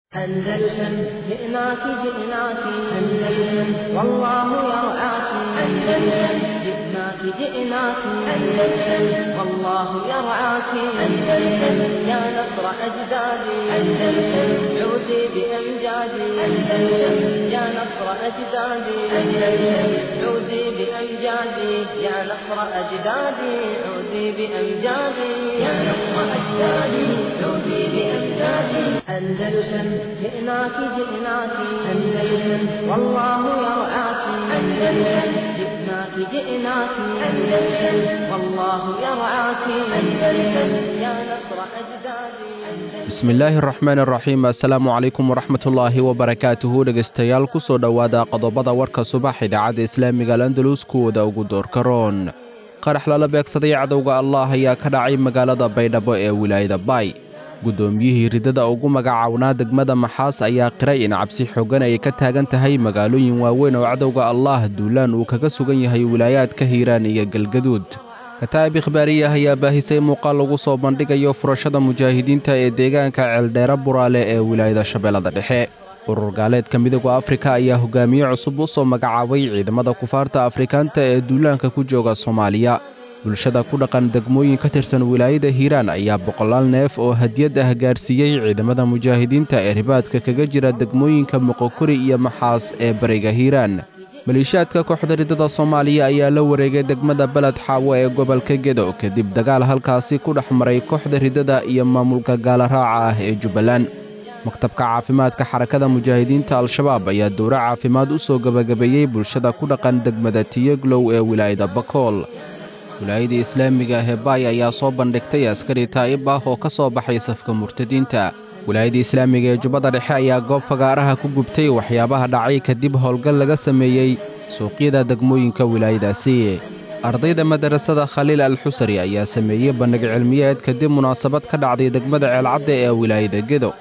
أندلسن جئناك جئناك أندلسن والله يرعاك أندلسن جئناك جئناك أندلسن والله يرعاك أندلسن يا نصر أجدادي أندلسن عودي بأمجادي أندلسن يا نصر أجدادي أندلسن عودي بأمجادي يا نصر أجدادي عودي بأمجادي يا نصر أجدادي عودي بأمجادي أندلسن جئناك جئناك أندلسن والله يرعاك أندلسن جئناك جئناك أندلسن والله يرعاك أندلسن يا نصر أجدادي bismillaahi araxmaan araxiim assalaamu calaykum waraxmatullaahi wabarakaatuhu dhegaystayaal ku soo dhowaada qodobada warka subax idaacadda islaamiga alandalus kuwooda ugu doorka roon qarax lala beegsaday cadowga allah ayaa ka dhacay magaalada baydhabo ee wilaayada baay guddoomiyihii ridada ugu magacawnaa degmada maxaas ayaa qiray in cabsi xoogan ay ka taagan tahay magaalooyin waaweyn oo cadowga allaah duulaan uu kaga sugan yahay wilaayaadka hiiraan iyo galgaduud kataa'ib ikhbaariyah ayaa baahisay muuqaal lagu soo bandhigayo furashada mujaahidiinta ee deegaanka ceeldheere buraale ee wilaayada shabeellada dhexe urur gaaleedka midooda afrika ayaa hogaamiye cusub u soo magacaabay ciidamada kufaarta afrikaanta ee duulaanka ku jooga soomaaliya bulshada ku dhaqan degmooyin ka tirsan wilaayada hiiraan ayaa boqolaal neef oo hadiyad ah gaarsiiyey ciidamada mujaahidiinta ee ribaadka kaga jira degmooyinka moqokuri iyo maxaas ee bariga hiiraan maleeshiyaadka kooxda ridada soomaaliya ayaa la wareegay degmada beled xaawo ee gobolka gedo kadib dagaal halkaasi ku dhex maray kooxda ridada iyo maamulka gaalaraaca ah ee jubbaland maktabka caafimaadka xarakada mujaahidiinta al-shabaab ayaa dowro caafimaad u soo gebagabeeyey bulshada ku dhaqan degmada tiyeglow ee wilaayada bakool wilaayada islaamiga ah ee baay ayaa soo bandhigtay askari taa'ib ah oo ka soo baxay safka murtadiinta wilaayada islaamiga ee jubbada dhexe ayaa goob fagaaraha ku gubtay waxyaabaha dhacay kadib howlgal laga sameeyey suuqyada degmooyinka wilaayadaasi ardayda madarasada khaliil al xusari ayaa sameeyey bandhig cilmiyeed kadib munaasabad ka dhacday degmada ceelcadda ee wilaayada gedo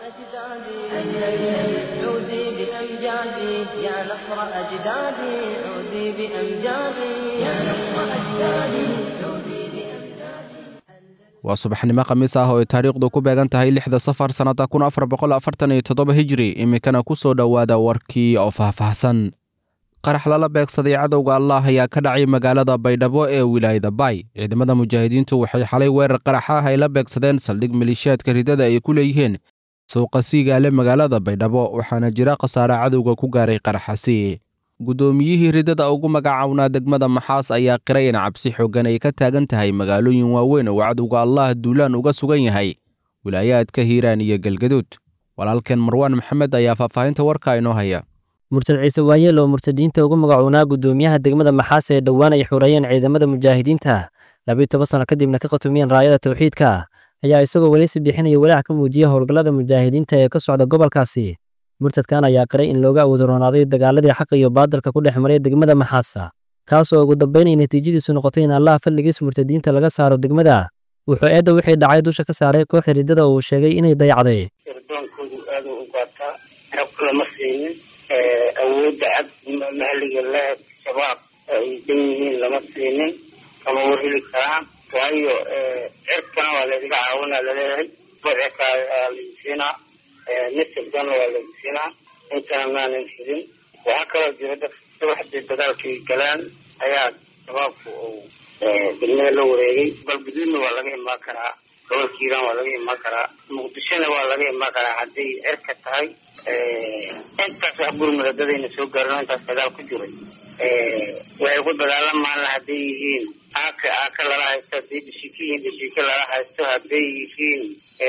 عودي بأمجادي يا نصر أجدادي عودي بأمجادي يا نصر أجدادي عودي بأمجادي waa subaxnimo khamiis ah oo ay taariikhdu ku beegan tahay lixda safar sannada kun afar boqol afartan iyo toddoba hijri iminkana ku soo dhowaada warkii oo faahfaahsan qarax lala beegsaday cadowga allah ayaa ka dhacay magaalada baydhabo ee wilaayada baay ciidamada mujaahidiintu waxay xalay weerar qarax ah ay la beegsadeen saldhig maleeshiyaadka ridada ay ku leeyihiin suuqa siigaale magaalada baydhabo waxaana jira khasaare cadowga ku gaaray qaraxasi guddoomiyihii ridada ugu magacawnaa degmada maxaas ayaa qiray in cabsi xoogan ay ka taagan tahay magaalooyin waaweyn oo cadowga allah duulaan uga sugan yahay wilaayaadka hiiraan iyo galgaduud walaalkeen marwaan maxamed ayaa faahfaahinta warka inoo haya murtad ciise waayeel oo murtadiinta ugu magacuunaa guddoomiyaha degmada maxaas ee dhowaan ay xureeyeen ciidamada mujaahidiinta labiyo toban sano kadibna ka qatumiyeen raayada towxiidka ayaa isagoo welisi bixinaya walaac ka muujiya howlgallada mujaahidiinta ee ka socda gobolkaasi murtadkan ayaa qiray in looga awoodaroonaaday dagaaladii xaqa iyo baadalka ku dhex maray degmada maxaasa kaas oo ugu dambaynay natiijadiisu noqotay in allaha fadligiis murtadiinta laga saaro degmada wuxuu eedda wixii dhacay dusha ka saaray kooxda riddada oo uu sheegay inay dayacday irdoonkoodu aada u gaataa xog lama siinin awoodda cad mahaliga leh shabaab ay dan yihiin lama siinin kama warheli karaan waayo cirkana waa laydiga caawinaa laleeyahay badcika lagu siinaa nisirkana waa lagu siinaa intana maanan hidin waxaa kaloo jira dad subaxdii dagaalkay galaan ayaa shabaabku uu degmada la wareegay galguduudna waa laga imaan karaa gobolka hiiraan waa laga imaan karaa muqdishona waa laga imaan karaa hadday cirka tahay intaas wax gurmuradadayna soo gaarino intaas dagaal ku jiray waxay ku dagaalamaan hadday yihiin aaka aaka lala haysto hadday dhishika yihiin dhishika lala haysto hadday yihiin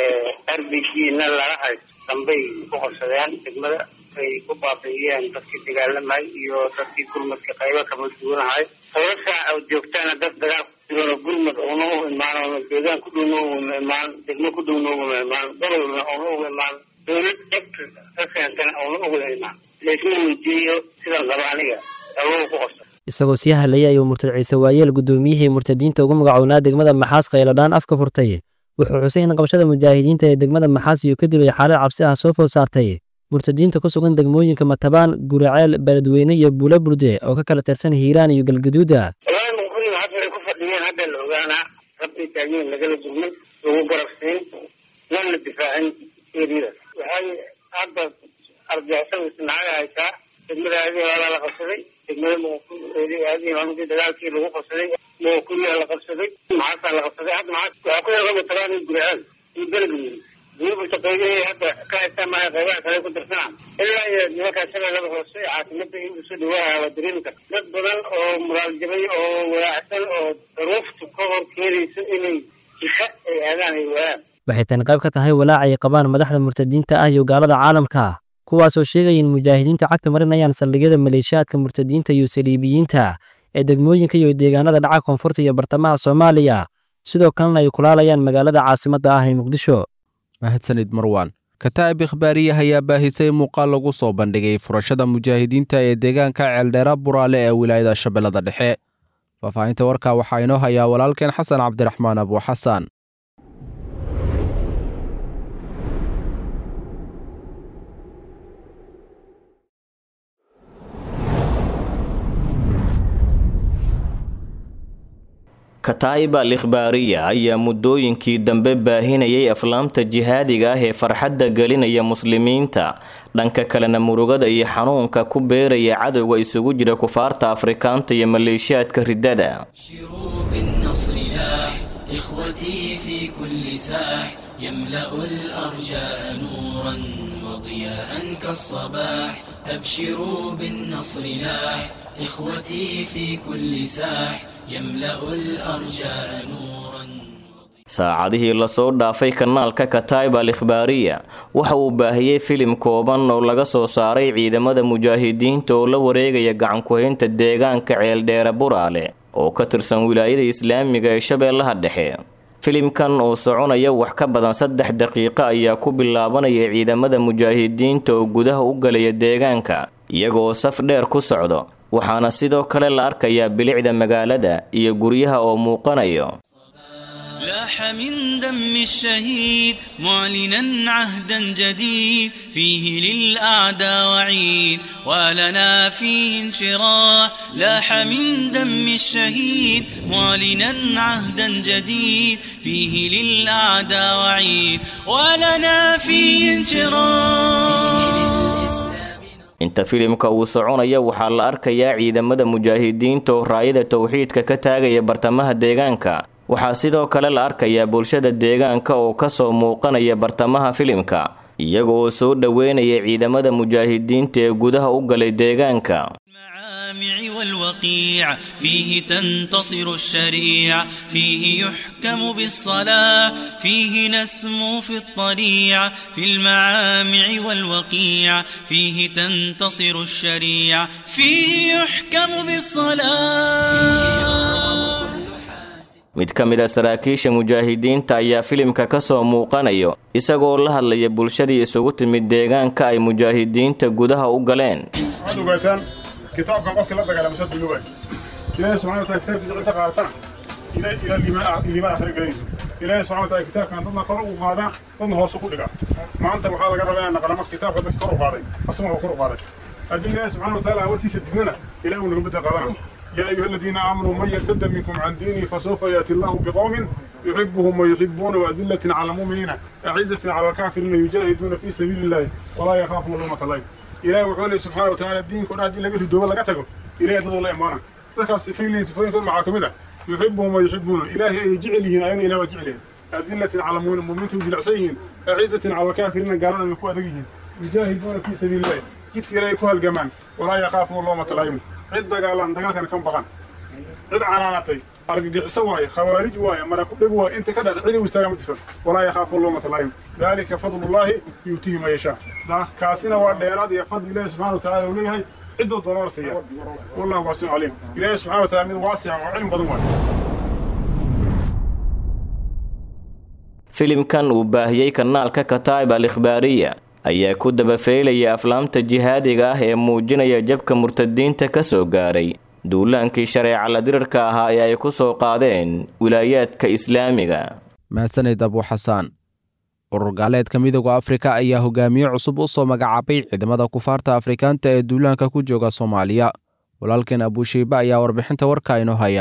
r b g na lala haysto dambay ku qabsadeen degmada ay ku baabi'iyeen dadkii dagaalamay iyo dadkii gurmadka qaybo kama duwanahay howlasha joogtaana dad dagaal ku jiran oo gurmad una u imaan oo deegaan ku dhowna uma imaan degmo ku dhowna uma imaan gobolna una uga imaan dowlad cegta ka keentana una uga imaan laysma weydiiyo sidan qaba aniga awow ku qabsa isagoo sii hadlayay ayuu murtad ciise waayeel guddoomiyihii murtadiinta ugu magacownaa degmada maxaas khayladhaan afka furtay wuxuu xusay in qabashada mujaahidiinta ee degmada maxaas iyo kadib ay xaalad cabsi ah soo food saartay murtadiinta ku sugan degmooyinka matabaan guraceel beledweyne iyo buula burde oo ka kala tirsan hiiraan iyo galgaduuda walahi muqdima hadda ay ku fadhiyeen hadda la ogaanaa rabbi taagiin lagala durmay lagu garabsiin nan la difaacin eriyadaas waxay hadda argixisada isnacada haysaa degmada aadihi hoolaa la qabsaday degmada muquli aadihi hoolkii dagaalkii lagu qabsaday muquli la qabsaday maxaasaa la qabsaday hadda maxaa waxaa ku yarqaba tagaan iyo guriceel iyo beledweyne weliba shaqeeyahii hadda ka haystaa maaha qaybaha kale ku dirsanaa ilaa iyo nimankaa shabeellada hoose caasimada in usoo dhawaaha waa dareemi karta dad badan oo muraal jabay oo walaacsan oo daruuftu ka hor keenayso inay jiha ay aadaan ay waayaan waxay tani qayb ka tahay walaac ay qabaan madaxda murtadiinta ah iyo gaalada caalamka kuwaasoo sheegaya in mujaahidiintu cagta marinayaan saldhigyada maleeshiyaadka murtadiinta iyo saliibiyiinta ee degmooyinka iyo deegaanada dhaca koonfurta iyo bartamaha soomaaliya sidoo kalena ay kulaalayaan magaalada caasimadda ah ee muqdisho mahadsanid marwan kataa'ib ikhbaariya ayaa baahisay muuqaal lagu soo bandhigay furashada mujaahidiinta ee deegaanka ceeldheera buraale ee wilaayada shabeellada dhexe faahfaahinta warkaa waxaa inoo hayaa walaalkeen xasan cabdiraxmaan abuuxasan kataa'ib al ikhbaariya ayaa muddooyinkii dambe baahinayay aflaamta jihaadiga ah ee farxadda gelinaya muslimiinta dhanka kalena murugada iyo xanuunka ku beeraya cadowga isugu jira kufaarta afrikaanta iyo maleeshiyaadka riddada إخوتي في كل ساح يملأ الأرجاء نورا وضياء كالصباح أبشروا بالنصر لاح إخوتي في كل ساح يملأ الأرجاء نورا saacadihii lasoo dhaafay kanaalka kataib al ikhbaariya waxa uu baahiyey filim kooban oo laga soo saaray ciidamada mujaahidiinta oo la wareegaya gacankuhaynta deegaanka ceeldheere buraale oo ka tirsan wilaayada islaamiga ee shabeellaha dhexe filimkan oo soconaya wax ka badan saddex daqiiqo ayaa ku bilaabanaya ciidamada mujaahidiinta oo gudaha u galaya deegaanka iyagoo saf dheer ku socdo waxaana sidoo kale la arkayaa bilicda magaalada iyo guryaha oo muuqanayo لاح من دم الشهيد معلنا عهدا جديد فيه للأعداء وعيد ولنا فيه انشراح لاح من دم الشهيد معلنا عهدا جديد فيه للأعداء وعيد ولنا فيه انشراح inta filimka uu soconaya waxaa la arkayaa ciidamada mujaahidiinta oo raayada towxiidka ka taagaya bartamaha deegaanka waxaa sidoo kale la arkayaa bulshada deegaanka oo kasoo muuqanaya bartamaha filimka iyaga oo soo dhoweynaya ciidamada mujaahidiinta ee gudaha u galay deegaanka المعامع والوقيع فيه تنتصر الشريع فيه يحكم بالصلاة فيه نسمو في الطريع في المعامع والوقيع فيه تنتصر الشريع فيه يحكم بالصلاة mid ka mid a saraakiisha mujaahidiinta ayaa filimka ka soo muuqanayo isagoo la hadlaya bulshadii isugu timid deegaanka ay mujaahidiinta gudaha u galeen waxaad ogaataan kitaabkan qofkii la dagaalama soo dunuubay ilaahay subxana wataala kitaabkiisa cidda qaadatana ilaa ilaa liimaan liimaan akhri gelinayso ilaahay subxana wataala kitaabkan dadna kor u qaadaa dadna hoos u dhigaa maanta waxaa laga rabaa inaan naqlamo kitaabka dadka kor u qaaday asaguna kor u qaaday haddii ilaahay subxana wataala warkiisa dignana ilaah uu naga bedel qaadana يا أيها الذين آمنوا من يرتد منكم عن دينه فسوف يأتي الله بقوم يحبهم ويحبون وأذلة على المؤمنين أعزة على الكافرين يجاهدون في سبيل الله ولا يخافون لومة لائم إلهي وحوله سبحانه وتعالى الدين كنا دين لقيته دوبل لقتكم إلهي تدو الله إمانا تذكر السفين سفين كل معاكم هنا يحبهم ويحبون إلهي يجعلهن أين إله وجعلهن أذلة على المؤمنين جلعسيهن أعزة على الكافرين قالوا من قوة يجاهدون في سبيل الله جيت إلهي كوها الجمان ولا يخافون لومة لائم cid dagaalan dagaalkana kan baqan cid canaanatay argagixiso waaye khawaarij waaye marakudheg waaye inta ka dhacda cidi u istaaga ma jirsan walaa yakhaafu loomata laayim daalika fadlullaahi yuutihi ma yashaa kaasina waa dheeraad iyo fadli ilaahi subxana watacaala uu leeyahay ciddoo doona la siiya wallahu waasicu caliim ilaahi subxana wataala mid waasica oo cilmi badan waaye filimkan uu baahiyey kanaalka kataib al ikhbaariya ayaa ku dabafeylaya aflaamta jihaadiga ah ee muujinaya jabka murtadiinta ka soo gaaray duulaankii shareeca la dirirka ahaa ee ay ku soo qaadeen wilaayaadka islaamiga mahadsanid abuuxasaan urur gaaleedka midooda afrika ayaa hogaamiye cusub u soo magacaabay ciidamada kufaarta afrikaanta ee duulaanka ku jooga soomaaliya walaalkeen abuushiiba ayaa warbixinta warka inoo haya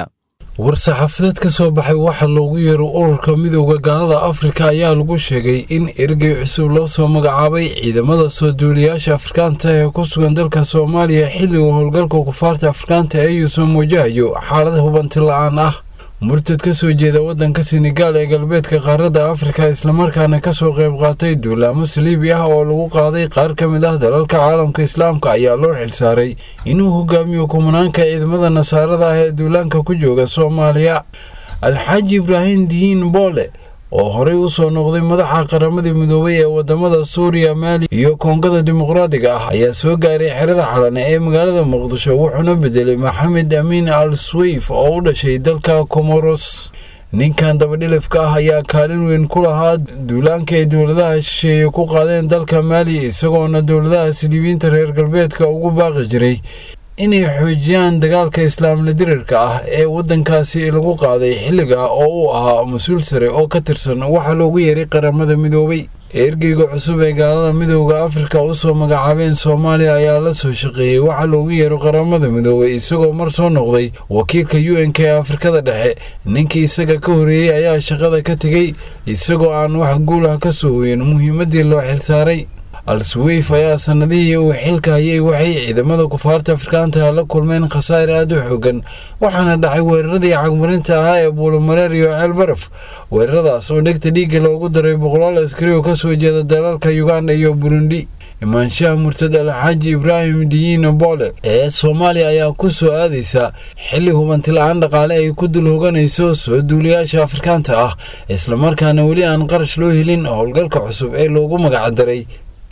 war-saxaafadeed ka soo baxay waxa loogu yeero ururka midowda gaalada afrika ayaa lagu sheegay in ergey cusub loo soo magacaabay ciidamada soo duuliyaasha afrikaanta ee ku sugan dalka soomaaliya xilliga howlgalka kufaarta afrikaanta ee yuusan wajahayo xaalad hubanti la-aan ah murtad ka soo jeeda waddanka senegaal ee galbeedka qaaradda afrika islamarkaana kasoo qayb qaatay duulaamo saliibi ah oo lagu qaaday qaar ka mid ah dalalka caalamka islaamka ayaa loo xilsaaray inuu hogaamiyo kumanaanka ciidamada nasaarada ah ee duulaanka ku jooga soomaaliya alxaaji ibraahim diyiin boole oo horey u soo noqday madaxa qaramadii midoobay ee wadamada suuriya maali iyo koongada dimuqraadiga ah ayaa soo gaaray xerada xalane ee magaalada muqdisho wuxuuna bedelay maxamed amiin al swayf oo u dhashay dalka comoros ninkan dabadhilifka ah ayaa kaalin weyn ku lahaa duulaanka ay dowladaha shisheeye ku qaadeen dalka maali isagoona dowladaha siliibiinta reer galbeedka ugu baaqi jiray inay xoojiyaan dagaalka islaamla dirirka ah ee waddankaasi lagu qaaday xilliga oo uu ahaa mas-uul sare oo ka tirsan waxaa loogu yeeray qaramada midoobay ergeyga cusub ee gaalada midowda afrika usoo magacaabeen soomaaliya ayaa la soo shaqeeyey waxaa loogu yeero qaramada midoobay isagoo mar soo noqday wakiilka u n k ee afrikada dhexe ninkii isaga ka horeeyey ayaa shaqada ka tegey isagoo aan wax guulah ka soo hoyin muhiimadii loo xilsaaray al-suweyf ayaa sanadihii uu xilka hayay waxay ciidamada kufaarta afrikaanta la kulmeen khasaare aada u xoogan waxaana dhacay weeraradii cagmarinta ahaa ee buulamareer iyo ceelbaraf weeraradaas oo dhegta dhiigga loogu daray boqolaal askari oo kasoo jeeda dalalka uganda iyo burundi imaanshaha murtad alxaaji ibraahim diyiina boole ee soomaaliya ayaa ku soo aadaysa xilli hubanti la-aan dhaqaale ay ku dul hoganayso soo duuliyaasha afrikaanta ah islamarkaana weli aan qarash loo helin howlgalka cusub ee loogu magacdaray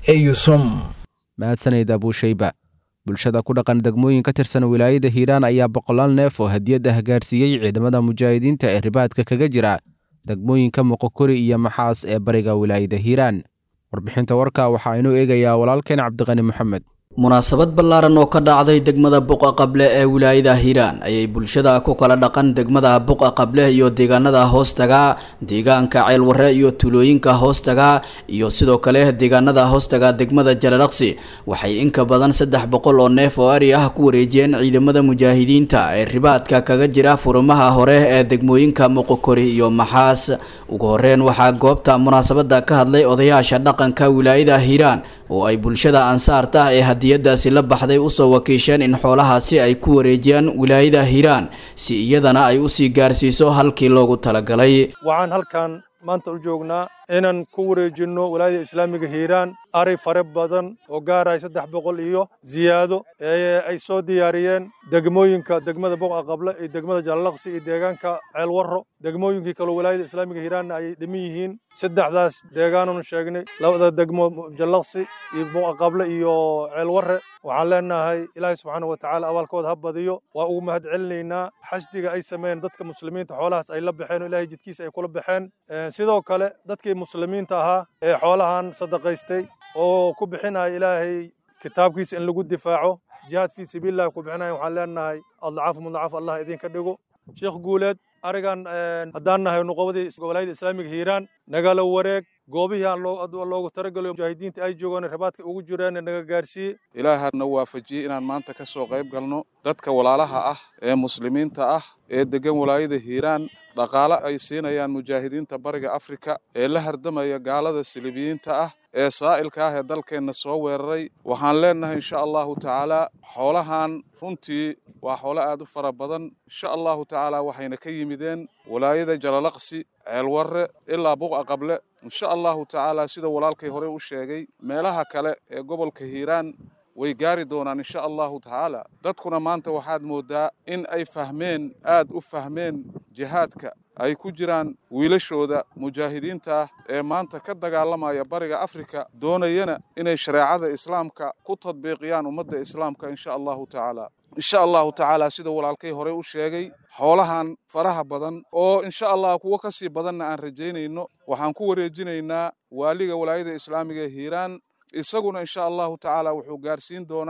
mahadsanid abuushayba bulshada ku dhaqan degmooyin ka tirsan wilaayada hiiraan ayaa boqolaal neef oo hadiyad ah gaarsiiyey ciidamada mujaahidiinta ee ribaadka kaga jira degmooyinka moqokori iyo maxaas ee bariga wilaayada hiiraan warbixinta warka waxaa inuu eegayaa walaalkeen cabdiqani moxamed munaasabad ballaaran oo ka dhacday degmada buqa qable ee wilaayada hiiraan ayay bulshada ku kala dhaqan degmada buqa qable iyo deegaanada hoostaga deegaanka ceelwarre iyo tuulooyinka hoostaga iyo sidoo kale deegaanada hoostaga degmada jalalaqsi waxay inka badan saddex boqol oo neef oo ari ah ku wareejiyeen ciidamada mujaahidiinta ee ribaadka kaga jira furumaha hore ee degmooyinka moqokori iyo maxaas ugu horeyn waxaa goobta munaasabada ka hadlay odayaasha dhaqanka wilaayada hiiraan oo ay bulshada ansaarta ee hadiyadaasi la baxday usoo wakiisheen in xoolahaasi ay ku wareejiyaan wilaayada hiiraan si iyadana ay usii gaarsiiso halkii loogu talagalay waxaan halkan maanta u joognaa inaan ku wareejinno walaayada islaamiga hiiraan ari fare badan oo gaaraya saddex boqol iyo ziyaado ee ay soo diyaariyeen degmooyinka degmada boqa qable iyo degmada jalalaqsi iyo deegaanka ceelwarro degmooyinkii kaloo walaayada islaamiga hiiraanna ay dhiman yihiin saddexdaas deegaananu sheegnay labada degmo jallaqsi iyo boqa qable iyo ceelwarre waxaan leenahay ilaahay subxaana wa tacaala abaalkooda ha badiyo waa ugu mahad celinaynaa xashdiga ay sameeyeen dadka muslimiinta xoolahaas ay la baxeen oo ilaahay jidkiisa ay kula baxeen sidoo kale dadkii muslimiinta ahaa ee xoolahan sadaqaystay oo ku bixinaya ilaahay kitaabkiisa in lagu difaaco jihaad fii sabiilillahi ku bixinaya waxaan leenahay adlacaaf mudlacaaf allah idinka dhigo sheekh guuleed arigan haddaan nahay nuqobadii walaayada islaamiga hiiraan nagala wareeg goobihii aan loogu talagalayo mujaahidiinta ay joogaan rabaadka ugu jireen naga gaarsiiye ilaahana waafajiyey inaan maanta ka soo qayb galno dadka walaalaha ah ee muslimiinta ah ee degan walaayada hiiraan dhaqaale ay siinayaan mujaahidiinta bariga afrika ee la hardamaya gaalada silibiyiinta ah ee saa'ilka ah ee dalkeenna soo weeraray waxaan leennahay insha allahu tacaala xoolahan runtii waa xoolo aad u fara badan insha allahu tacaala waxayna ka yimideen walaayada jalalaqsi ceelwarre ilaa buqa qable insha allahu tacaala sida walaalkay hore u sheegay meelaha kale ee gobolka hiiraan way gaari doonaan insha allahu tacaala dadkuna maanta waxaad mooddaa in ay fahmeen aad u fahmeen jihaadka ay ku jiraan wiilashooda mujaahidiinta ah ee maanta ka dagaalamaya bariga afrika doonayana inay shareecada islaamka ku tadbiiqiyaan ummadda islaamka insha allahu tacaala insha allahu tacaala sida walaalkay hore u sheegay xoolahan faraha badan oo insha allah kuwo ka sii badanna aan rajaynayno waxaan ku wareejinaynaa waaliga walaayada islaamiga ee hiiraan isaguna insha allahu tacaala wuxuu gaarsiin doonaa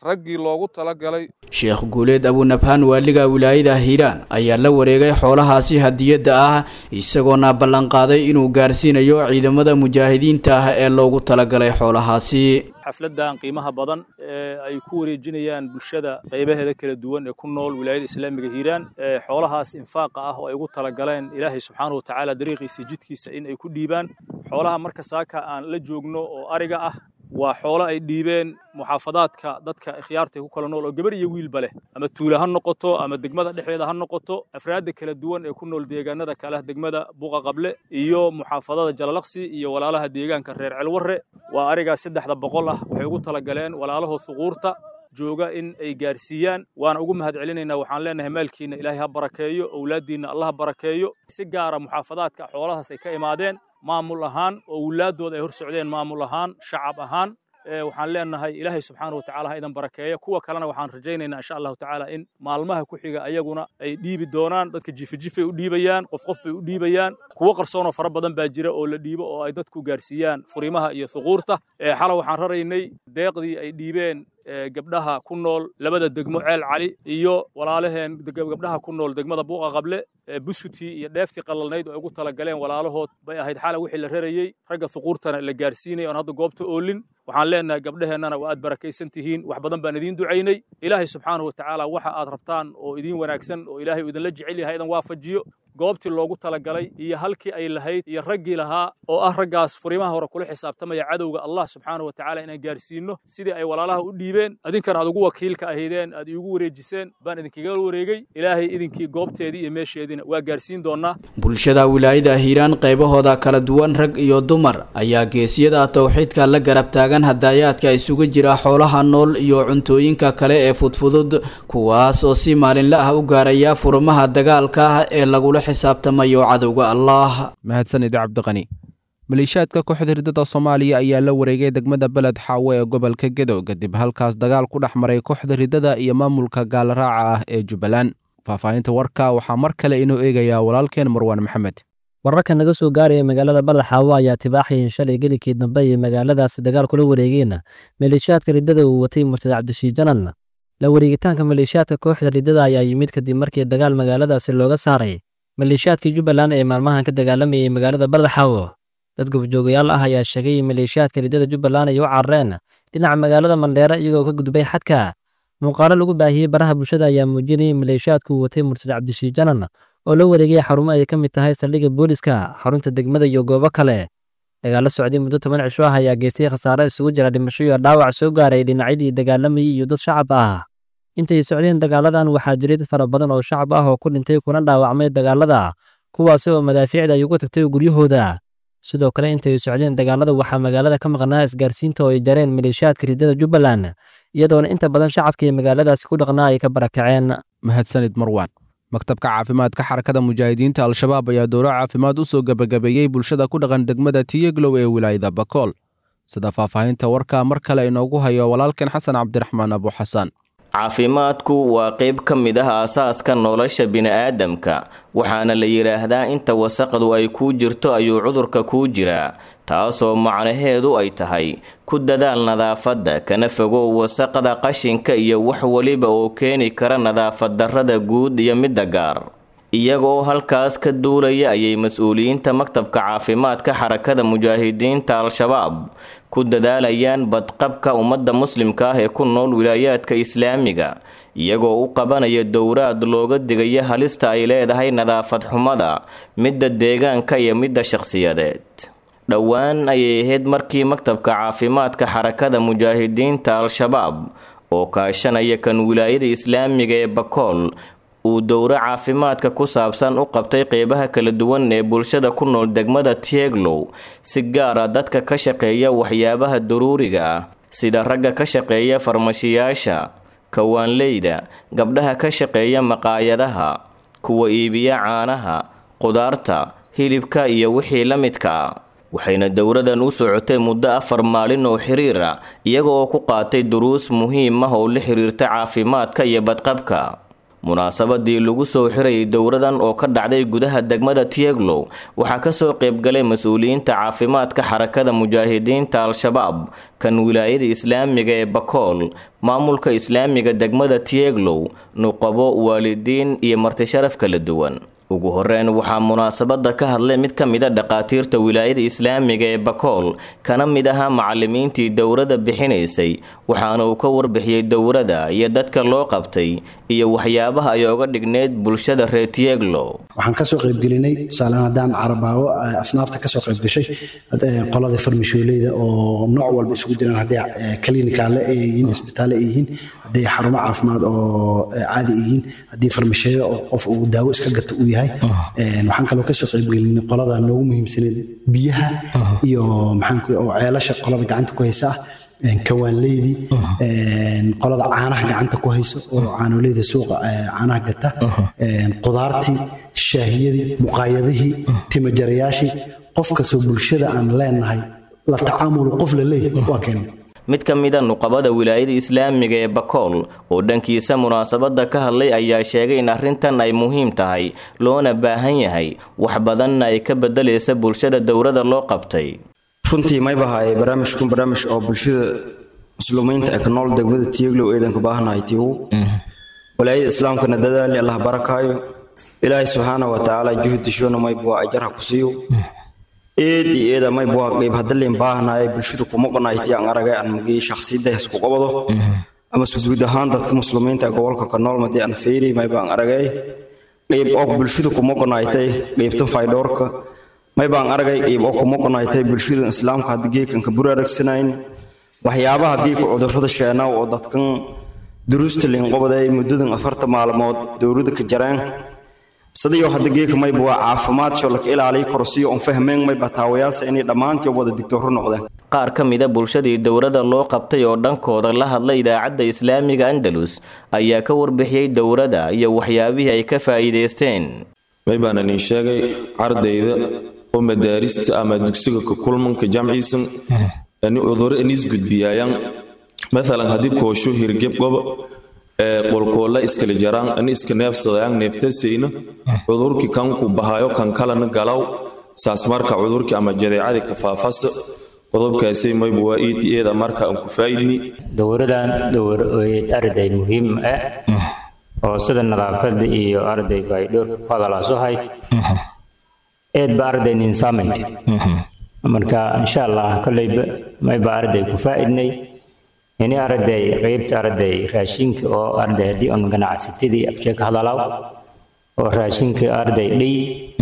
raggii loogu talagalay sheekh guuleed abunabhaan waaliga wilaayada hiiraan ayaa la wareegay xoolahaasi hadiyadda ah isagoona ballanqaaday inuu gaarsiinayo ciidamada mujaahidiinta ah ee loogu talagalay xoolahaasi xafladan qiimaha badan ee ay ku wareejinayaan bulshada qaybaheeda kala duwan ee ku nool wilaayada islaamiga hiiraan ee xoolahaas infaaqa ah oo ay ugu talagaleen ilaahay subxaanahu watacaala dariiqiisa jidkiisa in ay ku dhiibaan xoolaha marka saaka aan la joogno oo ariga ah waa xoolo ay dhiibeen muxaafadaadka dadka ikhyaarta ku kala nool oo gabar iyo wiilba leh ama tuula ha noqoto ama degmada dhexdeeda ha noqoto afraadda kala duwan ee ku nool deegaanada kale degmada buqa qable iyo muxaafadada jalalaqsi iyo walaalaha deegaanka reer celwarre waa arigaas saddexda boqol ah waxay ugu talagaleen walaalahood suquurta jooga in ay gaarsiiyaan waana ugu mahad celinaynaa waxaan leenahay maalkiina ilaahay ha barakeeyo owlaaddiinna allah ha barakeeyo si gaara muxaafadaadka xoolahaas ay ka imaadeen maamul ahaan oo wulaadooda ay hor socdeen maamul ahaan shacab ahaan waxaan leenahay ilaahay subxaana watacaala ha idan barakeeya kuwa kalena waxaan rajaynaynaa insha allahu tacaala in maalmaha ku xiga ayaguna ay dhiibi doonaan dadka jifijifay u dhiibayaan qof qof bay u dhiibayaan kuwo qarsoonoo fara badan baa jira oo la dhiibo oo ay dadku gaarsiiyaan furimaha iyo thuquurta xala waxaan raraynay deeqdii ay dhiibeen gabdhaha ku nool labada degmo ceel cali iyo walaalaheen gabdhaha ku nool degmada buuqa qable buskutii iyo dheeftii qalalnayd oo ay ugu talagaleen walaalahood bay ahayd xala wixii la rarayey ragga thuquurtana la gaarsiinaya oon hadda goobta oolin waxaan leenahay gabdhaheennana waa aad barakaysan tihiin wax badan baan idiin ducaynay ilaahay subxaanahu watacaala waxa aad rabtaan oo idiin wanaagsan oo ilaahay uu idinla jecel yahay idan waafajiyo goobtii loogu talagalay iyo halkii ay lahayd iyo raggii lahaa oo ah raggaas furimaha hore kula xisaabtamaya cadowga allah subxaanahu watacaala inaan gaarsiinno sidii ay walaalaha u dhiibeen idinkana aad ugu wakiilka ahaydeen aad iigu wareejiseen baan idinkaga wareegay ilaahay idinkii goobteedii iyo meesheediina waa gaarsiin doonaa bulshada wilaayada hiiraan qaybahooda kala duwan rag iyo dumar ayaa geesiyada towxiidka la garab taagan hadaayaadka isugu jira xoolaha nool iyo cuntooyinka kale ee fudfudud kuwaas oo si maalinla ah u gaaraya furmaha dagaalka ee lagula xisaabtamayo cadowga allah mahadsanid cabdiqani maleeshiyaadka kooxda hirdada soomaaliya ayaa la wareegay degmada beled xaawo ee gobolka gedo kadib halkaas dagaal ku dhex maray kooxda hirdada iyo maamulka gaalraaca ah ee jubbaland faahfaahinta warka waxaa mar kale inoo eegayaa walaalkeen marwaan maxamed wararka naga soo gaaraya magaalada beled xaawo ayaa tibaaxayin shalay gelikii dambe iyo magaaladaasi dagaal kula wareegeen maleeshiyaadka riddada uu watay murtad cabdishiid janan la wareegitaanka maleeshiyaadka kooxda riddada ayaa yimid kadib markii dagaal magaaladaasi looga saaray maleeshiyaadkii jubbaland ee maalmahan ka dagaalamayay magaalada baldaxaawo dad gobjoogayaal ah ayaa sheegay in maleeshiyaadka riddada jubbaland ay u carareen dhinaca magaalada mandheere iyagoo ka gudbay xadka muuqaalo lagu baahiyey baraha bulshada ayaa muujinayay maleeshiyaadku uu watay murtad cabdishiid janan oo la wareegay xarumo ay ka mid tahay saldhigga booliska xarunta degmada iyo goobo kale dagaalo socday muddo toban cisho ah ayaa geystay khasaare isugu jira dhimasho iyo dhaawac soo gaaray dhinacyadii dagaalamayay iyo dad shacab ah intay socdeen dagaaladan waxaa jiray dad fara badan oo shacab ah oo ku dhintay kuna dhaawacmay dagaalada kuwaasi oo madaafiicda ay uga tagtay guryahooda sidoo kale intay socdeen dagaalada waxaa magaalada ka maqnaa isgaarsiinta oo ay jareen maleeshiyaadka riddada jubbaland iyadoona inta badan shacabka iyo magaaladaasi ku dhaqnaa ay ka barakaceen mahadsanid marwaan maktabka caafimaadka xarakada mujaahidiinta al-shabaab ayaa dowro caafimaad u soo gebagabeeyey bulshada ku dhaqan degmada tiyeglow ee wilaayada bakool sida faahfaahinta warka mar kale inoogu hayo walaalkeen xasan cabdiraxmaan abuxasan caafimaadku waa qayb ka mid ah aasaaska nolosha bini'aadamka waxaana la yidhaahdaa inta wasaqdu ay kuu jirto ayuu cudurka kuu jiraa taasoo macnaheedu ay tahay ku dadaal nadaafadda kana fogow wasaqda qashinka iyo wax weliba oo keeni kara nadaafad darrada guud iyo midda gaar iyagoo halkaas ka duulaya ayay mas-uuliyiinta maktabka caafimaadka xarakada mujaahidiinta al-shabaab ku dadaalayaan badqabka ummadda muslimka ah ee ku nool wilaayaadka islaamiga iyagoo u qabanaya dowraad looga digayo halista ay leedahay nadaafad xumada midda deegaanka iyo midda shakhsiyadeed dhowaan ayay ahayd markii maktabka caafimaadka xarakada mujaahidiinta al-shabaab oo kaashanaya kan wilaayada islaamiga ee bakool uu dowro caafimaadka ku saabsan u qabtay qeybaha kala duwan ee bulshada ku nool degmada tieglow si gaara dadka ka shaqeeya waxyaabaha daruuriga ah sida ragga ka shaqeeya farmashiyaasha kawaanleyda gabdhaha ka shaqeeya maqaayadaha kuwa iibiya caanaha qudaarta hilibka iyo wixii la midka ah waxayna dowradan u socotay muddo afar maalin oo xiriir ah iyaga oo ku qaatay duruus muhiim ah oo la xiriirta caafimaadka iyo badqabka munaasabadii lagu soo xirayay dowradan oo ka dhacday gudaha degmada tieglow waxaa kasoo qaybgalay mas-uuliyiinta caafimaadka xarakada mujaahidiinta al-shabaab kan wilaayada islaamiga ee bakool maamulka islaamiga degmada tieglow nuqabo waalidiin iyo martisharaf kala duwan ugu horeyn waxaa munaasabada ka hadlay mid ka mida dhaqaatiirta wilaayada islaamiga ee bakool kana mid ahaa macalimiintii dowrada bixinaysay waxaana uu ka warbixiyey dowrada iyo dadka loo qabtay iyo waxyaabaha ay oga dhigneyd bulshada reer tieglo waxaan kasoo qaybgelinay tusaalehaan haddaan carabaawo asnaafta kasoo qaybgashay qolada farmashooleyda oo nooc walba isugu jiraan hadday klinikaale ay yihiin isbitaale ay yihiin hadday xarumo caafimaad oo caadi ay yihiin haddii farmasheeyo oo qof uu daawo iska gato uu yahay waxaan kaloo kasoo qaybgelinay qolada noogu muhiimsaneed biyaha iyo maxaanku oo ceelasha qolada gacanta ku haysa ah kawaanleydii qolada caanaha gacanta ku hayso oo caanoleyda suuqa caanaha gata qudaartii shaahiyadii muqaayadihii timajarayaashii qof kastoo bulshada aan leenahay la tacaamulu qof la leeyahay waa keenay mid ka mida nuqabada wilaayada islaamiga ee bakool oo dhankiisa munaasabada ka hadlay ayaa sheegay in arrintan ay muhiim tahay loona baahan yahay wax badanna ay ka bedelaysa bulshada dowrada loo qabtay runtii maybahaye barnaamijkun barnaamij oo bulshada muslumiinta ee ka nool degmada tiiglow eedanka baahanahay tiigu walaayada islaamkana dadaali allah barakaayo ilaahay subxaana wa tacaala juhdishoona maybua ajarha ku siiyo eed iyo eeda maybua qeyb hadalin baahanaye bulshada kuma qanayti aan aragay aan magii shakhsiyadda isku qabado ama guud ahaan dadka muslimiinta ee gobolka ka nool madii aan feyri mayba aan aragay qeyb oo bulshada kuma qanaytay qeybtan faydhoorka may baan aragay qeyb oo kuma qanaytay bulshada islaamka hadda geekanka buraaragsanayn waxyaabaha geeka cudurrada sheenaw oo dadkan duruusta liinqobaday muddadan afarta maalmood dowladda ka jareen sidayo hadda geeka mayba waa caafimaad sho laka ilaaliy korsiyo on fahmeen mayba taawayaasa inay dhammaantii wada digtooro noqdeen qaar ka mida bulshadii dowrada loo qabtay oo dhankooda la hadlay idaacadda islaamiga andalus ayaa ka warbixiyey dowrada iyo waxyaabihii ay ka faa'iidaysteen may baan idin sheegay ardayda oo madaarista ama dugsiga ka kulmanka jamciisan ani cuduro inis gudbiyaayaan maalan haddii koosho hirgeb goba ee qolkoolla iskala jaraan ani iska neefsadayaan neeftasayna cudurkii kanku bahayo kan kalena galaw saas marka cudurkii ama jadeecadii ka faafasa qodobkaasay mayba waa iidi eeda marka aan ku faa'idni dowradan dowr arday muhiim ah oo sida nadaafada iyo ardayga ay dhowrka ku hadalaaso hayd eed ba arday nin saamayd marka insha allah kolleyba mayba arday ku faa'idnay ini arday qeybta arday raashinka oo arday haddii on ganacsatadii afshee ka hadalaaw oo raashinka arday dhiy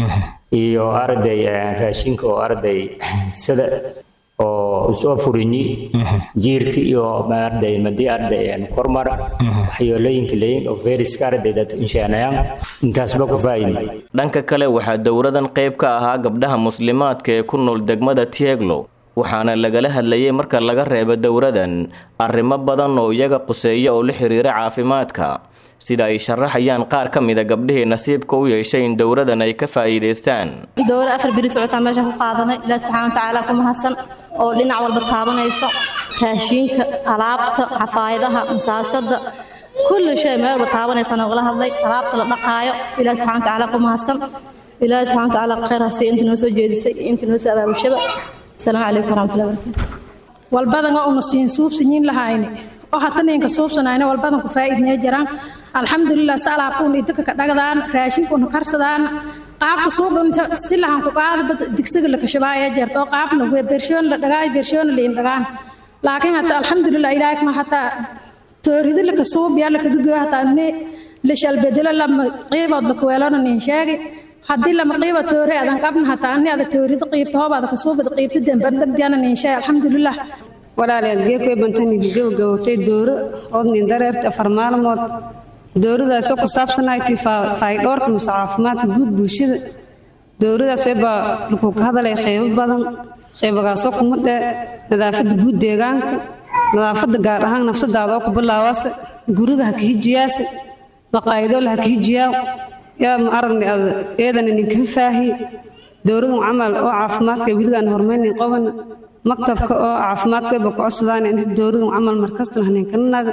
iyo arday raashinka oo arday sida oo usoo furinyi jiirka iyo arday madii arday kormar waxyeelooyinka leeyin oo fayraska arday dad insheenayaan intaasba ku faa'idni dhanka kale waxaa dowradan qayb ka ahaa gabdhaha muslimaadka ee ku nool degmada tieglo waxaana lagala hadlayay marka laga reebo dowradan arrimo badan oo iyaga quseeya oo la xiriira caafimaadka sida ay sharaxayaan qaar ka mida gabdhihii nasiibka u yeeshay in dowradan ay ka faa'iidaystaan dowra afar biri socotaan meesha ku qaadanay ilaah subxaana watacaala ku mahadsan oo dhinac walba taabanayso raashiinka alaabta xafaayadaha masaasada kulli shay meel walba taabanaysa noogala hadlay alaabta la dhaqaayo ilaah subxana watacaala ku mahadsan ilaah subxana watacaala khayr hasiy inta noo soo jeedisay inta noo soo abaabulshaba asalaamu calaykum waraxmatullahi wabarakaatu walbadan oo una siin suubsanyiin lahayne oo hata ninka suubsanayna walbadan ku faa'iidnee jiraan alxamdulilah si alaabtuun idinka ka dhagdaan raashinkuna karsadaan qaabka suuqan si lahan ku qaada digsiga la kashabaaya jirta oo qaabna bershoon la dhagaay bershoon la in dhagaan laakiin hata alxamdulilah ilaahay kuma hata tooridi la kasuub yaa la kadugo hata ne la shalbedelo lama qiibood la kuweelona nin sheegi haddii lama qiiba toore adan qabna hata ani ada tooridi qiibta hoob ada kasuubada qiibta demban dhagdiana nin sheegi alxamdulilah walaalayaal geedkay bantanidi gabagabowtay dooro ood nin dareerta afar maalmood dowladaasoo ku saabsanayti faydhoorka mase caafimaadka guud bulshada dowladaas baa lagu ka hadalay qaybo badan qaybagaasoo kuma dhe nadaafada guud deegaanka nadaafada gaar ahaan nafsadaada oo ku bilaabaase guriga ha ka hijiyaase maqaayadoola ha ka hijiyaaw yaa ma aragni ad eedana ninkafa faahi dowladun camal oo caafimaadka weligaan hormaynin qobana maktabka oo caafimaadka ba ku codsadaan inta dowladun camal markastana haninkanaga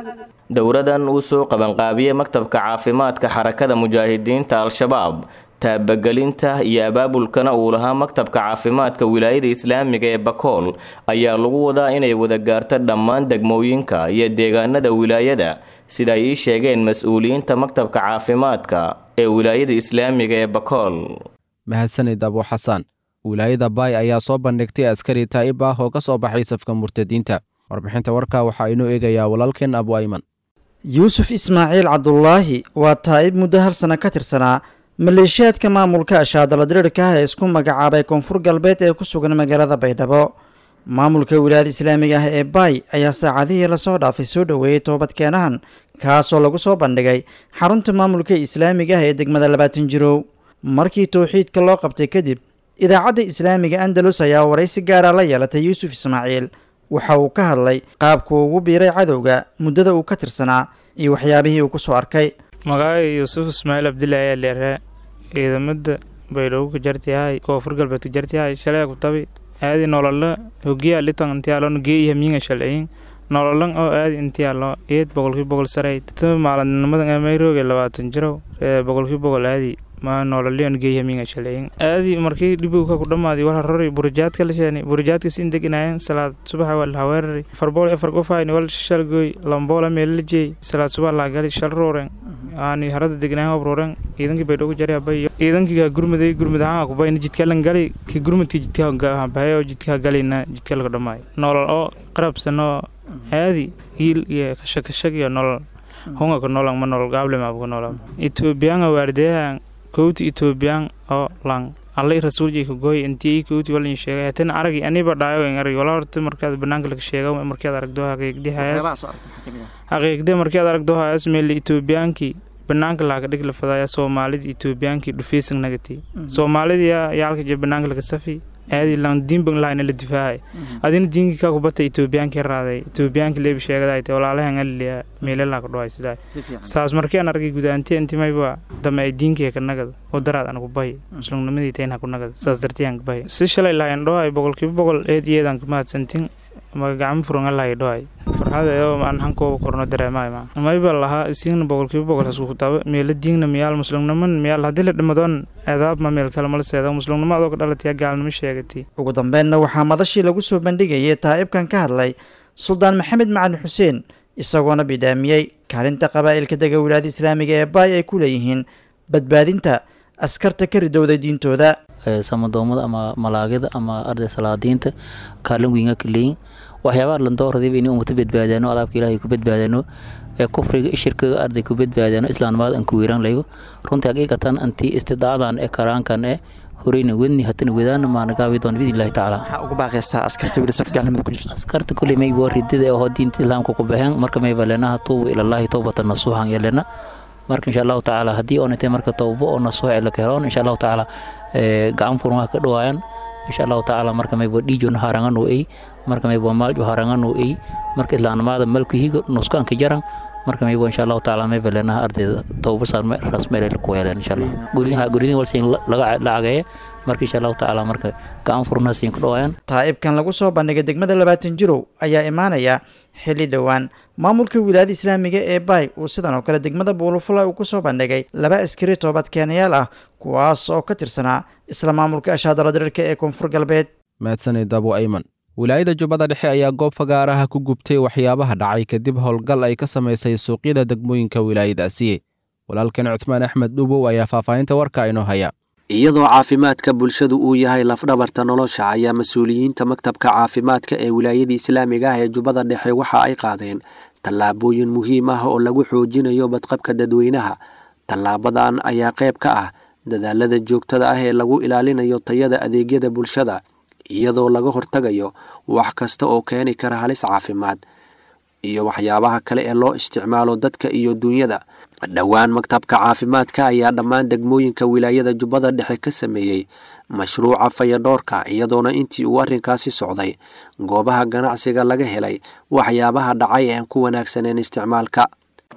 dowradan uu soo qabanqaabiyey maktabka caafimaadka xarakada mujaahidiinta al-shabaab taabagelinta iyo abaabulkana uu lahaa maktabka caafimaadka wilaayada islaamiga ee bakool ayaa lagu wadaa inay wada gaarto dhammaan degmooyinka iyo deegaanada wilaayada sida ay ii sheegeen mas-uuliyiinta maktabka caafimaadka ee wilaayada islaamiga ee bakool mahadsanid abu xasan wilaayada baay ayaa soo bandhigtay askari taa'ib ah oo ka soo baxay safka murtadiinta warbixinta warka waxaa inoo eegayaa walaalkeen abu ayman yuusuf ismaaciil cabdulaahi waa taa'ib muddo hal sano ka tirsanaa maleeshiyaadka maamulka ashaadala diriirka ah ee isku magacaabay koonfur galbeed ee ku sugan magaalada baydhabo maamulka wilaayada islaamiga ah ee baay ayaa saacadihii lasoo dhaafay soo dhoweeyey toobadkeenahan kaasoo lagu soo bandhigay xarunta maamulka islaamiga ah ee degmada labaatan jirow markii towxiidka loo qabtay kadib idaacadda islaamiga andalus ayaa waraysi gaara la yeelatay yuusuf ismaaciil waxa uu ka hadlay qaabku ugu biiray cadowga muddada uu ka tirsanaa iyo waxyaabihii uu ku soo arkay magacay yuusuf ismaaciil cabdilaahi ayaa leeraa ciidamada baydhabo ka jartiyahay koonfur galbeed ka jartiyahay shalay kutabi aadi nolola hogiya litan intiyaalo geeyaha miinga shalciyin nololan oo aadi intiyaalo eed boqolkii boqol saray tama maaladnimadan amayroge labaatan jiro boqolkii boqol aadi ma nololion geeyaha miinga shalciyin aadi markii dhibowka ku dhammaadi wala rori burajaadka la sheeni burajaadka siin deginaayeen salaad subaxa waa la haweerari farbool afar qofayni wal shalgoy lamboola meelajey salaad subax laa gali shal rooren aani harada degnaayen hob rooren ciidankii baydhoogu jari abayo ciidankii gurmuday gurmud ahaan kubayna jidkalan gali ki gurmudkii jidka bahay oo jidka galina jidka laga dhamaayo nolol oo qarabsan oo aadi hiil iyo kashakashag iyo nolol hunga ka nolan ma nolol gaable maabu ka nolan etoobiyaanga waardeyahan kowti etoobiyaan oo lang allay rasuuljay ka gooy intii kowti walin sheegay hatan aragi aniba dhaayo in arag wala horta markaad banaanka laga sheega markaad aragdo haqiiqdi hayas haqiiqdi markaad aragdo hayas meel etoobiyaankii banaanka laga dhig la fadaya soomaalida etoobiyaankii dhufeysan nagati soomaalida yaa yaalka je banaanka laga safi aadi lan diinban lahayna la difaacay adina diinkii kaa kubata etoobiyaankii raaday etoobiyaankii leebi sheegada te walaalahan aliya meelelaa ka dhawaay sidaa saas markii aan argay gudaanti intimayba dame ay diinkii ka nagada oo daraad aan ku bahi muslimnimadii tayn ha ku nagada saas dartii aan ka bahi si shalay lahayn dhawaay boqolkiiba boqol eed iyeedaan ka mahadsantin magacamo furan lahay dhawaay farxada oo aan hankooba korno dareemaay ma mayba lahaa isiigna boqolkiiba boqol hasku kutaaba meela diingna miyaal muslimniman miyaal haddii la dhimadoon eedaab ma meel kale mala seeda muslimnimo adoo ka dhalataya gaalnimo sheegatay ugu dambeynna waxaa madashii lagu soo bandhigayay taa'ibkan ka hadlay suldaan maxamed macalin xuseen isagoona bidhaamiyey kaalinta qabaa'ilka dega wilaayada islaamiga ee baay ay ku leeyihiin badbaadinta askarta ka ridowday diintooda samadoomada ama malaagida ama arday salaadiinta kaalin wiinga ka leeyin waxyaabaha landooradayba inay ummata badbaadaano adaabka ilaahay ku badbaadaano ee kufriga shirkiga arday ku badbaadaano islaamnimada aan ku weeraan laygo runtii haqiiqatan antii istidaadan ee karaankan ee horeyna wedni hatana wedaana maanagaabi doon biidn illahi tacaala maxaa ugu baaqaysaa askarta weli saf gaalnimada ku jirto askarta kuley mayba waa ridada oo diinta islaamka ku baxeen marka mayba leenaha tuubu ilallaahi towbatan nasuuxan iyo leena marka insha allahu tacaala haddii oonatay marka towbo oo nasuux ee la keheloon insha allahu tacaala gacan furmaha ka dhawaayaan insha allahu tacaala marka mayba dhiijona haranganu ey marka mayba maaljo haranganu ey marka islaanimada malkuhiga nuskanka jaran marka mayba insha allahu tacaala mayba leenaha ardayda towbo rasmeele ku yeeleen insha allah guryaha guryadii walsiin laga lacageeye marka insha allahu tacaala marka gacan furnaha siin ku dhawaayaan taa'ibkan lagu soo bandhigay degmada labaatan jirow ayaa imaanaya xilli dhowaan maamulka wilaayada islaamiga ee baay uu sidan oo kale degmada buulufula uu ku soo bandhigay laba askari toobadkeenayaal ah kuwaas oo ka tirsanaa isla maamulka ashaadala diriirka ee koonfur galbeed mahadsanid abu ayman wilaayada jubbada dhexe ayaa goob fagaaraha ku gubtay waxyaabaha dhacay kadib howlgal ay ka samaysay suuqyada degmooyinka wilaayadaasi walaalkan cutmaan axmed dhubow ayaa faahfaahinta warka inoo haya iyadoo caafimaadka bulshadu uu yahay lafdhabarta nolosha ayaa mas-uuliyiinta maktabka caafimaadka ee wilaayada islaamiga ah ee jubbada dhexe waxa ay qaadeen tallaabooyin muhiim ah oo lagu xoojinayo badqabka dadweynaha tallaabadan ayaa qayb ka ah dadaalada joogtada ah ee lagu ilaalinayo tayada adeegyada bulshada iyadoo laga hortagayo wax kasta oo keeni kara halis caafimaad iyo waxyaabaha kale ee loo isticmaalo dadka iyo duunyada dhowaan maktabka caafimaadka ayaa dhammaan degmooyinka wilaayada jubbada dhexe ka sameeyey mashruuca fayadhoorka iyadoona intii uu arrinkaasi socday goobaha ganacsiga laga helay waxyaabaha dhacay aan ku wanaagsaneen isticmaalka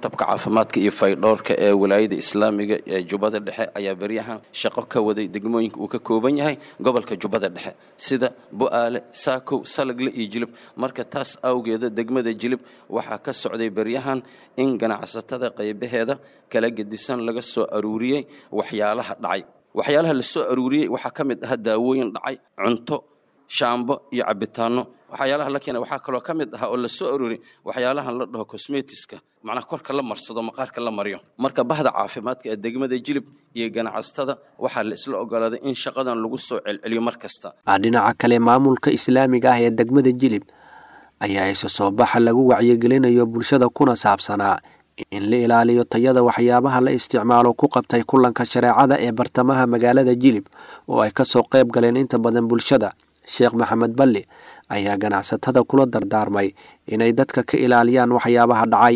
maktabka caafimaadka iyo faydhoorka ee walaayada islaamiga ee jubbada dhexe ayaa beryahan shaqo ka waday degmooyinka uu ka kooban yahay gobolka jubbada dhexe sida bu'aale saakow salagle iyo jilib marka taas awgeeda degmada jilib waxaa ka socday beryahan in ganacsatada qaybaheeda kala gedisan laga soo aruuriyey waxyaalaha dhacay waxyaalaha la soo aruuriyey waxaa ka mid ah daawooyin dhacay cunto shaambo iyo cabitaano waxyaalaha la keenay waxaa kaloo ka mid ah oo la soo arooriyey waxyaalahan la dhaho cosmetiska macnaha korka la marsado maqaarka la mariyo marka bahda caafimaadka ee degmada jilib iyo ganacsatada waxaa la isla ogolaaday in shaqadan lagu soo celceliyo mar kasta dhinaca kale maamulka islaamiga ah ee degmada jilib ayaa isa soo baxa lagu wacyigelinayo bulshada kuna saabsanaa in la ilaaliyo tayada waxyaabaha la isticmaalo ku qabtay kulanka shareecada ee bartamaha magaalada jilib oo ay ka soo qayb galeen inta badan bulshada sheekh maxamed balli ayaa ganacsatada kula dardaarmay inay dadka ka ilaaliyaan waxyaabaha dhacay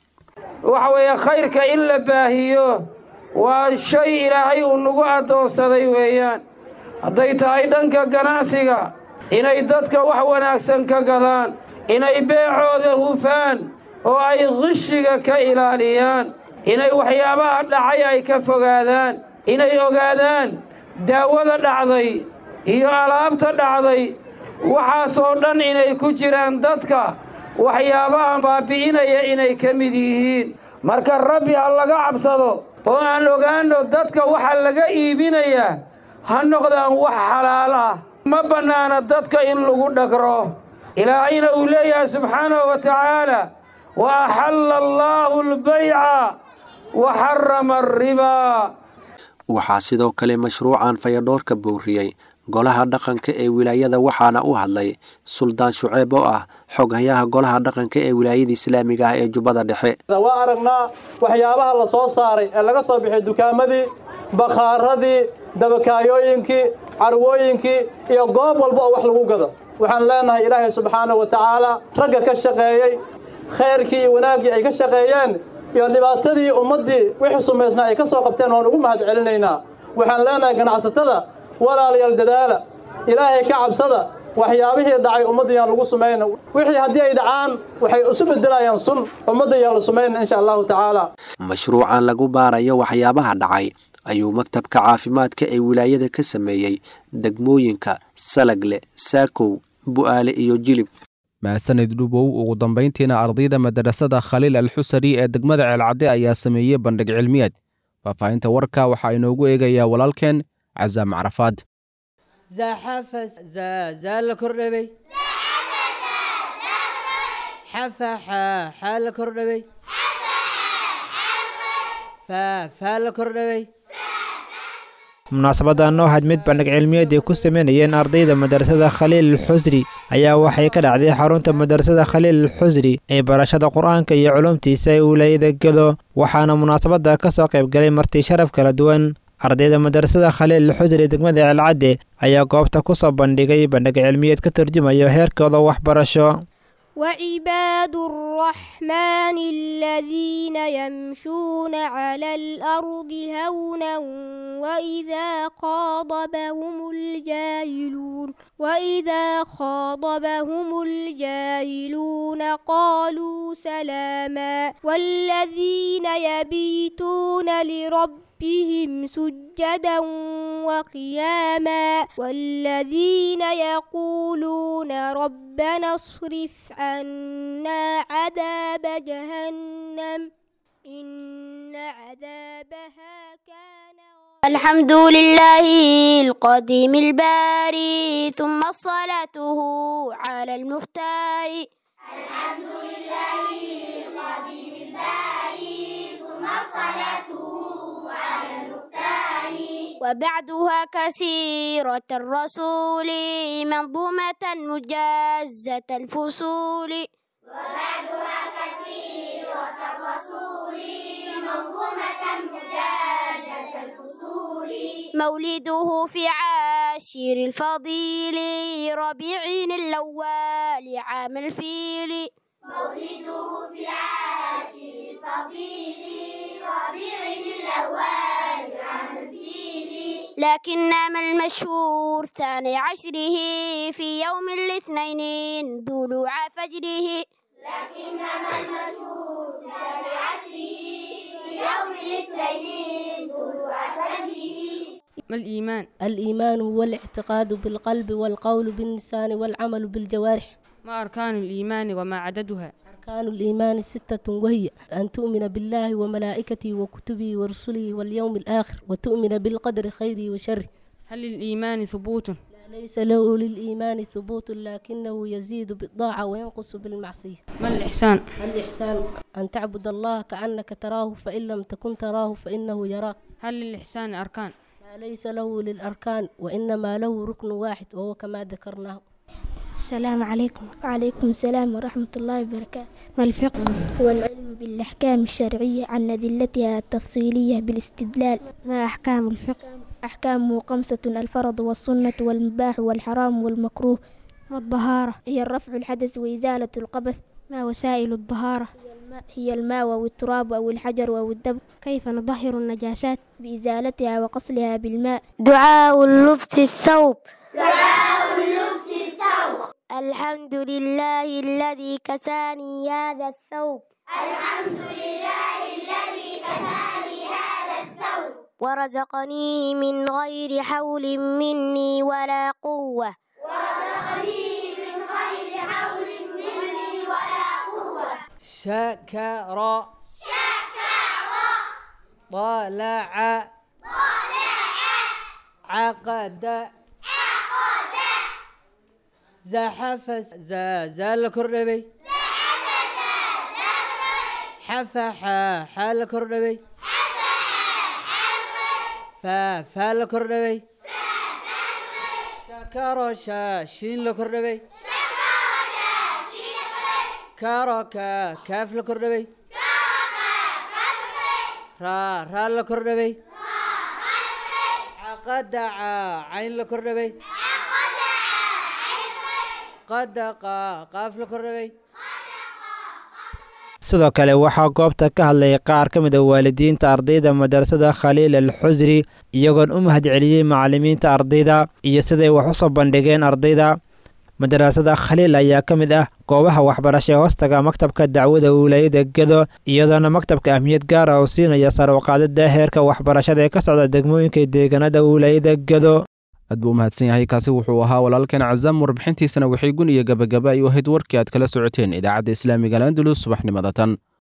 waxa weeye khayrka in la baahiyo waa shay ilaahay uu nagu addoonsaday weeyaan hadday tahay dhanka ganacsiga inay dadka wax wanaagsan ka gadaan inay beecooda hufaan oo ay qishiga ka ilaaliyaan inay waxyaabaha dhacay ay ka fogaadaan inay ogaadaan daawada dhacday iyo alaabta dhacday waxaasoo dhan inay ku jiraan dadka waxyaabaha baabi'inaya inay ka mid yihiin marka rabbi ha laga cabsado oo aan ogaanno dadka waxa laga iibinayaa ha noqdaan wax xalaal ah ma bannaana dadka in lagu dhagro ilaahayna uu leeyahay subxaanahu wa tacaala wa axalla allaahu albayca wa xarama alribaa waxaa sidoo kale mashruucan fayadhoorka booriyey golaha dhaqanka ee wilaayada waxaana u hadlay suldaan shuceeb oo ah xoghayaha golaha dhaqanka ee wilaayada islaamiga ah ee jubbada dhexe waa aragnaa waxyaabaha la soo saaray ee laga soo bixiyay dukaamadii bakhaaradii dabakaayooyinkii carwooyinkii iyo goob walba oo wax lagu gado waxaan leenahay ilaahay subxaanahu wa tacaala ragga ka shaqeeyey khayrkii iyo wanaaggii ay ka shaqeeyeen iyo dhibaatadii ummaddii wixii sumaysnaa ay ka soo qabteen waan ugu mahad celinaynaa waxaan leenahay ganacsatada walaalayaal dadaala ilaahay ka cabsada waxyaabihii dhacay ummadda yaan lagu sumayna wixii haddii ay dhacaan waxay isu bedelayaan sun ummadda yaan la sumayna insha allahu tacaala mashruucan lagu baarayo waxyaabaha dhacay ayuu maktabka caafimaadka ee wilaayada ka sameeyey degmooyinka salagle saakow bu'aale iyo jilib mahadsanid dhubow ugu dambayntiina ardayda madarasada khaliil alxusari ee degmada ceelcadde ayaa sameeyey bandhig cilmiyeed faahfaahinta warka waxaa inoogu eegayaa walaalkeen casaam carafaad زحف زال كردبي حفح حال كردبي فا فال كردبي munaasabadan oo had mid bandhig cilmiyeed ay ku sameynayeen ardayda madrasada khaliil alxusri ayaa waxay ka dhacday xarunta madrasada khaliil alxusri ee barashada qur-aanka iyo culumtiisa ee wilaayada gedo waxaana munaasabada ka soo qayb galay marti sharaf kala duwan ardayda madrasada khaliil alxusri degmada ceelcadde ayaa goobta ku soo bandhigay bandhig cilmiyeed ka turjumayo heerkooda waxbarasho وعباد الرحمن الذين يمشون على الأرض هونا وإذا خاطبهم الجاهلون وإذا خاطبهم الجاهلون قالوا سلاما والذين يبيتون لربهم سجدا وقياما والذين يقولون ربنا اصرف عنا عذاب جهنم إن عذابها كان الحمد لله القديم الباري ثم صلاته على المختار الحمد لله القديم الباري ثم صلاته على المختار وبعدها كثيرة الرسول منظومة مجازة الفصول وبعدها كثيرة الرسول منظومة مجازة الفصول مولده في عاشر الفضيل ربيع الأول عام الفيل مولده في عاشر الفضيل ربيع الأول عام الفيل لكنما المشهور ثاني عشره في يوم الاثنين طلوع فجره لكنما المشهور ثاني عشره ما الإيمان؟ الإيمان هو الاعتقاد بالقلب والقول باللسان والعمل بالجوارح ما أركان الإيمان وما عددها؟ أركان الإيمان ستة وهي أن تؤمن بالله وملائكته وكتبه ورسله واليوم الآخر وتؤمن بالقدر خيره وشره هل للإيمان ثبوت؟ لا ليس له للإيمان ثبوت لكنه يزيد بالطاعة وينقص بالمعصية ما الإحسان؟ الإحسان أن تعبد الله كأنك تراه فإن لم تكن تراه فإنه يراك هل للإحسان أركان؟ لا ليس له للأركان وإنما له ركن واحد وهو كما ذكرناه السلام عليكم وعليكم السلام ورحمة الله وبركاته ما الفقه هو العلم بالأحكام الشرعية عن أدلتها التفصيلية بالاستدلال ما أحكام الفقه أحكامه خمسة الفرض والسنة والمباح والحرام والمكروه والطهارة هي الرفع الحدث وإزالة القبث ما وسائل الطهارة هي الماء أو التراب أو الحجر أو الدم كيف نطهر النجاسات بإزالتها وقصلها بالماء دعاء اللبس الثوب دعاء اللبس الثوب الحمد لله الذي كساني هذا الثوب الحمد لله الذي كساني هذا الثوب ورزقنيه من غير حول مني ولا قوة ورزقنيه من غير حول مني ولا قوة شكر شكر طلع طلع عقد عقد زحف زال كرنبي حفح حال كرنبي فال كرنبي شكر شين لكرنبي كارو كاف لكرنبي را را لكرنبي عقد عين لكرنبي قد قاف لكرنبي sidoo kale waxaa goobta ka hadlayay qaar ka mid a waalidiinta ardayda madrasada khaliil al xusri iyagoon u mahadceliyey macallimiinta ardayda iyo siday wax u soo bandhigeen ardayda madrasada khaliil ayaa ka mid ah goobaha waxbarasha ee hoostaga maktabka dacwada wilaayada gedo iyadoona maktabka ahmiyad gaara uu siinaya sarwaqaadada heerka waxbarashada ee ka socda degmooyinka deegaanada wilaayada gedo aad buu u mahadsan yahay kaasi wuxuu ahaa walaalkeen cazaam warbixintiisana waxay gun iyo gabagaba ay u ahayd warkii aad kala socoteen idaacadda islaamiga al andalus subaxnimada tan